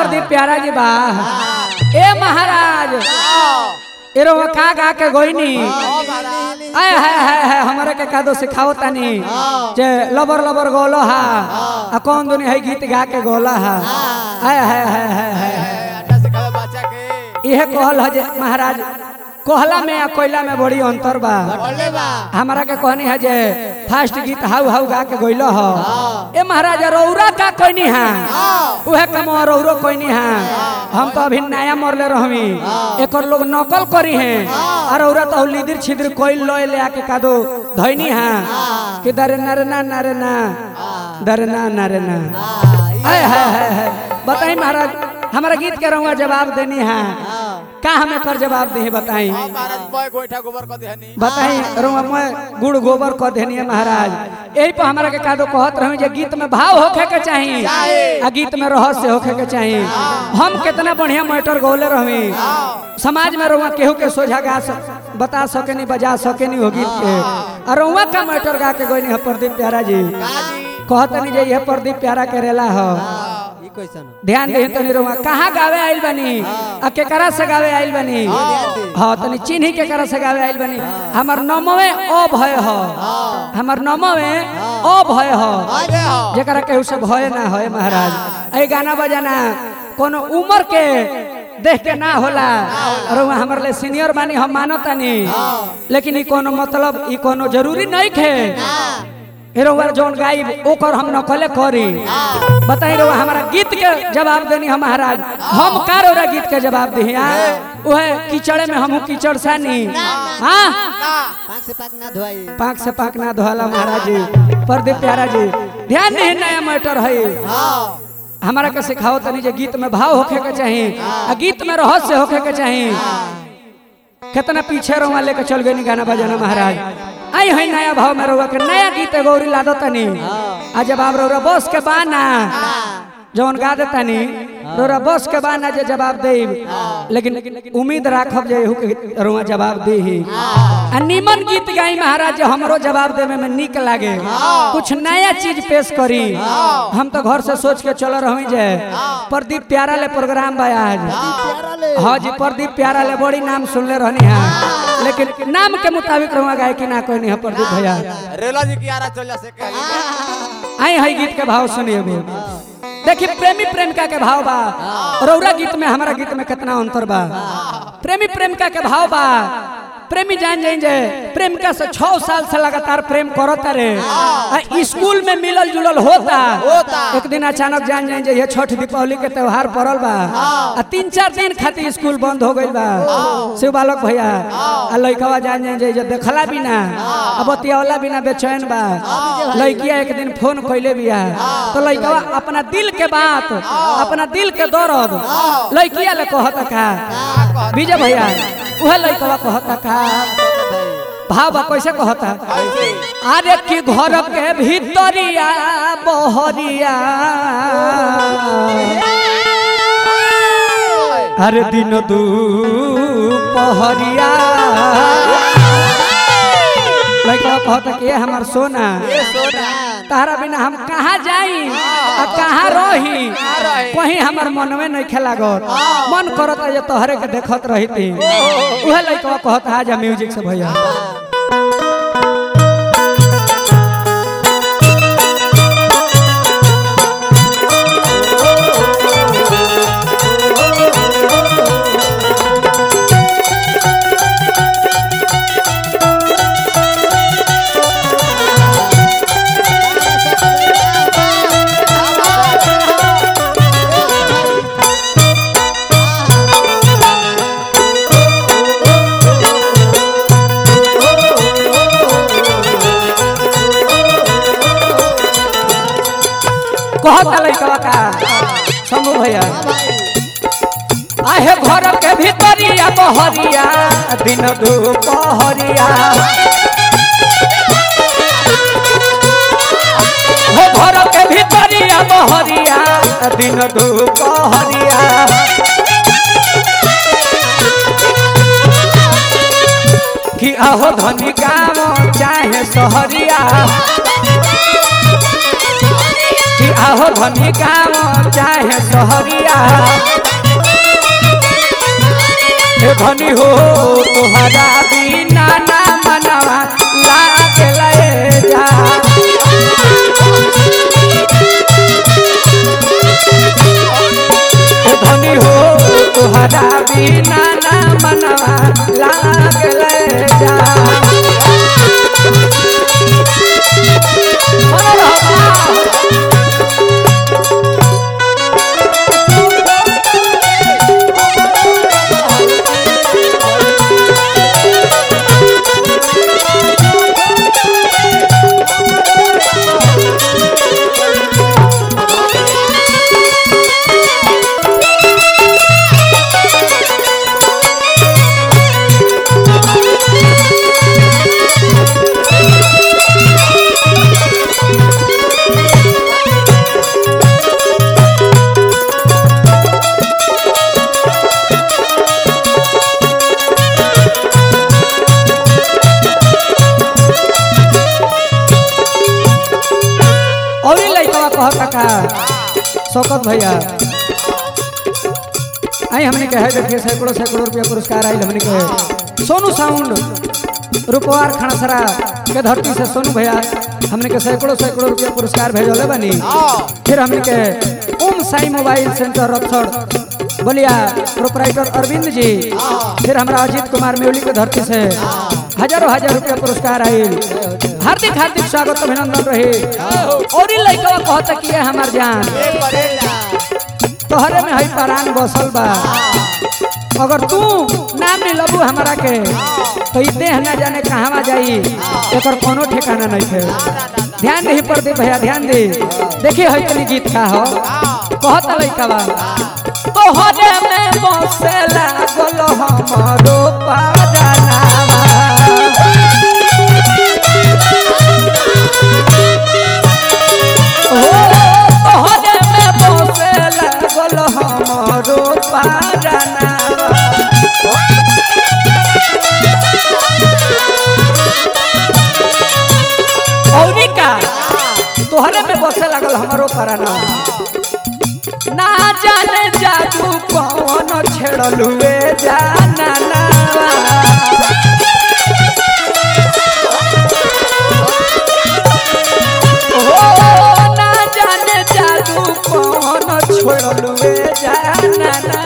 प्रदीप प्यारा जी बा ए महाराज एरो का गा के गोइनी आय हाय हाय हाय हमरा के कादो सिखाओ तानी जे लबर लबर गोलो हा आ कौन दुनी है गीत गा के गोला हा आय हाय हाय हाय हाय इहे कहल है जे महाराज कोहला में आ कोयला में बड़ी अंतर बा हमारा के कहनी है जे फास्ट गीत हाउ हाउ गा के गइलो ह ए महाराज रौरा का कोइनी है उहे कम रौरो कोइनी है हम तो अभी नया मरले रहमी एकर लोग नकल करी है और रौरा तो लिदिर छिदिर कोइल लय ले आके कादो धइनी है कि दरे नरे ना नरे ना दरे ना नरे ना हाय हाय हाय हाय बताई महाराज हमारा गीत के रहुआ जवाब देनी है का हमें कर जवाब दे बताई बताई रुआ मैं गुड़ गोबर कह देनी है महाराज यही पर हमारा के कादो कहत रही जे गीत में भाव होखे के चाहिए आ गीत में रहस्य होखे के चाहिए हम कितना बढ़िया मैटर गौले रही समाज में रुआ केहू के सोझा गा सक बता सके नहीं बजा सके नहीं हो गीत के और रुआ का मैटर गा के गोनी है प्रदीप प्यारा जी कहत नहीं जे ये प्रदीप प्यारा के रेला हो ध्यान दे तनी रुआ कहाँ गावे आइल बनी आ केकरा से गावे आइल बनी हाँ तनी चिन्ही केकरा से गावे आइल बनी हमर नमवे अभय हो हमर नमवे अभय हो जेकरा केहू से भय ना होए महाराज ए गाना बजाना कोनो उम्र के देख के ना होला और वहाँ हमर ले सीनियर बानी हम मानो तानी लेकिन ई कोनो मतलब ई कोनो जरूरी नहीं खे हेरोवर जोन गाई ओकर हम नकले करी बताई रो हमारा गीत के जवाब देनी हम महाराज हम का रो गीत के जवाब दी ओहे कीचड़े में हमहू कीचड़ सानी हाँ पाक से पाक ना धोई पाक से पाक ना धोला महाराज जी प्रदीप प्यारा जी ध्यान नहीं नया मैटर है हमारा के सिखाओ तनी जे गीत में भाव होखे के चाहिए आ गीत में रहस्य होखे के चाहिए कितना पीछे रहुआ लेके चल गई गाना बजाना महाराज आई है नया भाव में रहुआ के नया गीत गौरी ला दो तनी आ जब आप रहुआ बस के बाना जौन गा देता नी रोरा बस के बाना जे जवाब दे लेकिन उम्मीद राखब जे के रुआ जवाब दे ही आ निमन गीत गाई महाराज जे हमरो जवाब देवे में निक लागे कुछ नया चीज पेश करी हम तो घर से सोच के चल रही जे प्रदीप प्यारा ले प्रोग्राम बा आज हाँ जी प्रदीप प्यारा ले बड़ी नाम सुनले रहनी है लेकिन नाम के मुताबिक रहुआ गाय कि ना कोई नहीं है प्रदीप भैया रेला जी की आरा चल जा सके आई है गीत के भाव सुनिए अभी देखिए प्रेमी प्रेमिका के भाव बा रौरा गीत में हमारा गीत में कितना अंतर बा प्रेमी प्रेमिका के भाव बा प्रेमी जान जाइन जे प्रेमिका से छह साल से लगातार प्रेम करता रे आ स्कूल में मिलल जुलल होता होता। एक दिन अचानक जान जाइन जे ये छठ दीपावली के त्योहार पड़ल बा आ तीन चार दिन खातिर स्कूल बंद हो गइल बा शिव बालक भैया आ लइकवा जान जाइन जे जे देखला बिना आ बतियावला बिना बेचैन बा लइकिया एक दिन फोन कइले बिया तो लइकवा अपना दिल के बात अपना दिल के दर्द लइकिया ले कहता का विजय भैया उहे लइकवा कहता का भाव बा कैसे कहता अरे कि घर के भीतरिया बहरिया हर दिन दुपहरिया लइकवा कहता कि ये हमार सोना तारा बिना हम कहाँ जाई आ कहाँ रही कहीं हमार मनवे नहीं खेला गौर मन करता जे तोहरे के देखत रही थी उहे लइकवा कहता आजा म्यूजिक से भैया कहता लइकवा का शंभू भैया आहे घर के भीतरिया बहरिया दिन दुपहरिया हो घर के भीतरिया बहरिया दिन दुपहरिया कि आहो धनी गाँव चाहे सहरिया कि आहो धनी गाँव चाहे सहरिया हे धनी हो तुहरा बिना ना मनवा लागे लए जा हे धनी हो तुहरा बिना ना मनवा लागे लए जा मनोहर बाबा। और ही लड़का कहता का शौकत भैया आई हमने कहे देखिए सैकड़ों सैकड़ों रुपया पुरस्कार आई हमने कहे सोनू साउंड रुपवार खड़सरा के धरती से सोनू भैया हमने के सैकड़ों सैकड़ों रुपया पुरस्कार भेजले बनी फिर हमने के ओम साई मोबाइल सेंटर रक्सड़ बोलिया प्रोपराइटर अरविंद जी फिर हमारा अजीत कुमार मेवली के धरती से हजारों हजार रुपया पुरस्कार आयल हार्दिक हार्दिक स्वागत अभिनंदन रहे और ही लड़का कहता कि ये हमार जान तोहरे में हई परान बसल बा अगर तू ना मिलबू हमारा के तो ई देह ना जाने कहवा जाई एकर कोनो ठिकाना नहीं थे ध्यान नहीं पड़ते भैया ध्यान दे देखिए हई तनी गीत का हो कहता लइका बा तोहरे में बसेला गोलो हमरो पादानावा हो तोहरे में बसेला गोलो हमरो पादानावा औरी का तोहरे में बसे लागल हमारो पराना ना जाने जादू कौन छेड़लुए जाना ना हो ना जाने जादू कौन छेड़लुए जाना ना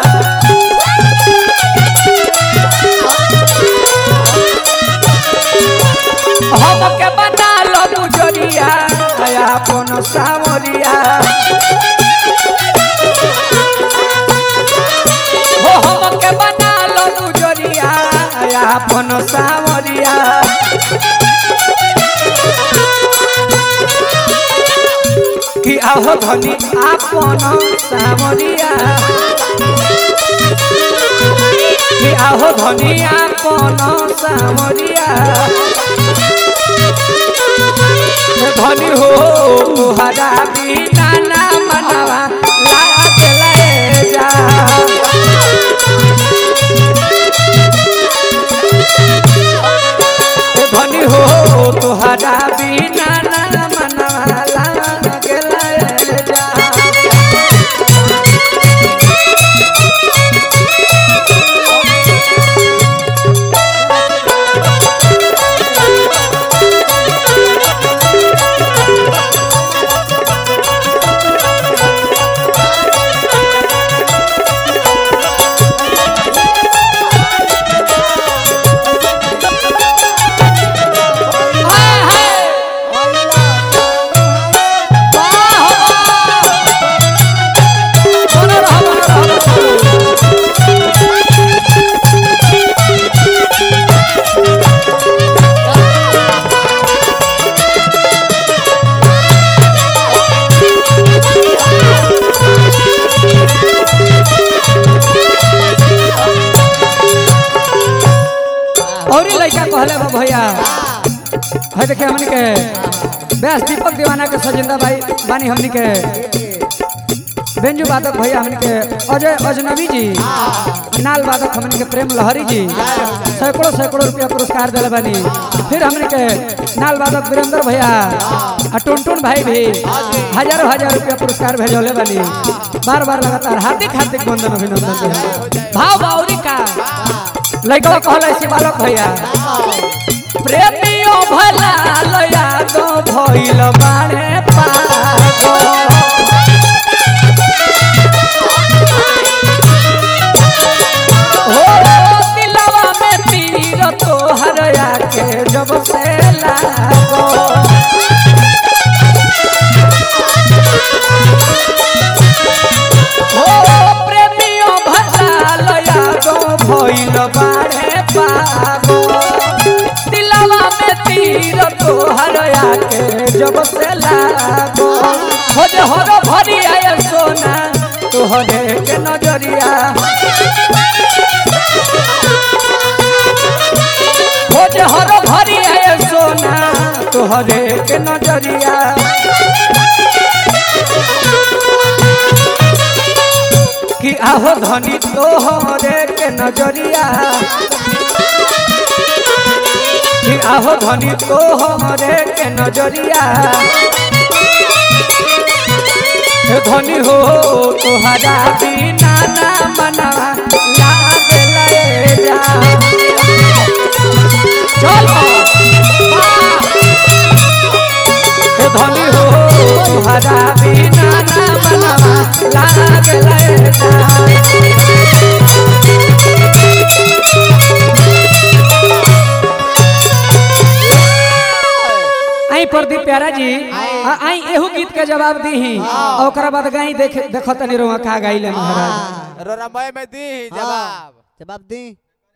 हमके बना लो मुजरिया अपन सावरिया हो हमके बना लो मुजरिया अपन सावरिया कि आहो धनी अपन सावरिया कि आहो धनी अपन सावरिया धनी हो तुहरा बिना ना मनवा लागे ले जा धनी हो तुहरा बिना ना मनवा लागे ले जा हाय हाय बनो रहो बनो रहो बनो रहो। और ही लड़का कहले बा भैया है देखे हमनी के व्यास दीपक दीवाना के सजिंदा भाई बानी हमनी के बेंजू वादक भैया हमन के अजय अजनबी जी नाल वादक हमन के प्रेम लहरी जी सैकड़ों सैकड़ों रुपया पुरस्कार दिले बानी फिर हमन के नाल वादक वीरेंद्र भैया आ टुनटुन भाई भी हजारों हजार रुपया पुरस्कार भेजले बानी बार बार लगातार हार्दिक हार्दिक वंदन अभिनंदन दिया। भाव बाउरी का लइका कहले से बालक भैया प्रेमियो भला लया दो भइल बाणे पागो हो दिलवा में तीर तोहर आके जब से लागो हो प्रेमियो भला लया दो भइल बाणे पागो दिलवा में तीर तोहर आके जब से लागो हो जे हरो भरी आए सोना तोहरे के नजरिया हो जे हरो भरी आए सोना तोहरे के नजरिया कि आहो धनी तोहरे के नजरिया कि आहो धनी तोहरे के नजरिया हे धनी हो तोहरा बिना ना मना लागे लए जा चलो हे धनी हो तोहरा बिना ना मना लागे लए जा आई प्रदीप प्यारा जी आ- आई एहू गीत के जवाब दी और ओकरा बाद गाई देख देखो तनी रोवा का गाइले महाराज रोरामय में दी जवाब जवाब दी